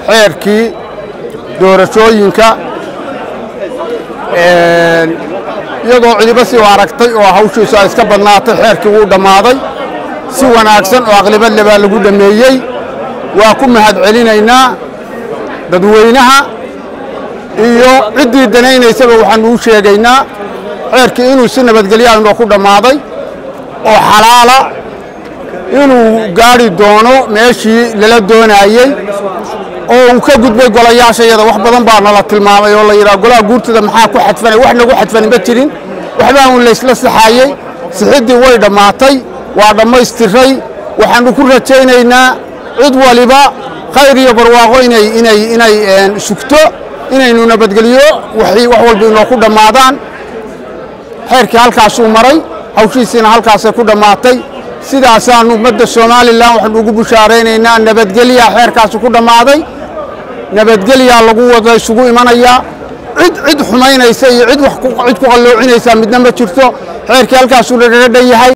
xeerkii doorashooyinka iyadoo cidiba si u aragtay oo hawshiisu ay iska badnaatay xeerkii wuu dhammaaday si wanaagsan oo aqlibad le baa lagu dhammeeyey waa ku mahad celinaynaa dadweynaha iyo ciddii danaynaysaba waxaanu u sheegaynaa xeerkii inuu si nabadgelyaa inoo ku dhammaaday oo xalaala inuu gaadhi doono meeshii lala doonaayey oo uu ka gudbay golayaasha iyada wax badan baa nala tilmaamay oo la yidhaha golaha guurtada maxaa ku xadfanay wax nagu xadfan ma jirin waxbaa uun laysla saxaayey sixiddii way dhammaatay waa dhammaystiray waxaannu ku rajaynaynaa cid waliba khayr iyo barwaaqo inay inay inay sugto inaynu nabadgeliyo wax walba inoo ku dhammaadaan xeerkii halkaasuu maray hawshiisiina halkaasay ku dhammaatay sidaasaannu ummadda somalilan waxaanu ugu bushaaraynaynaa nabadgelyaa xeerkaasi ku dhammaaday nabadgelyaa lagu wada isugu imanayaa cid cid xumaynaysa iyo cid cid ku qalloocinaysaa midna ma jirto xeerkii halkaasuu nagaga dhan yahay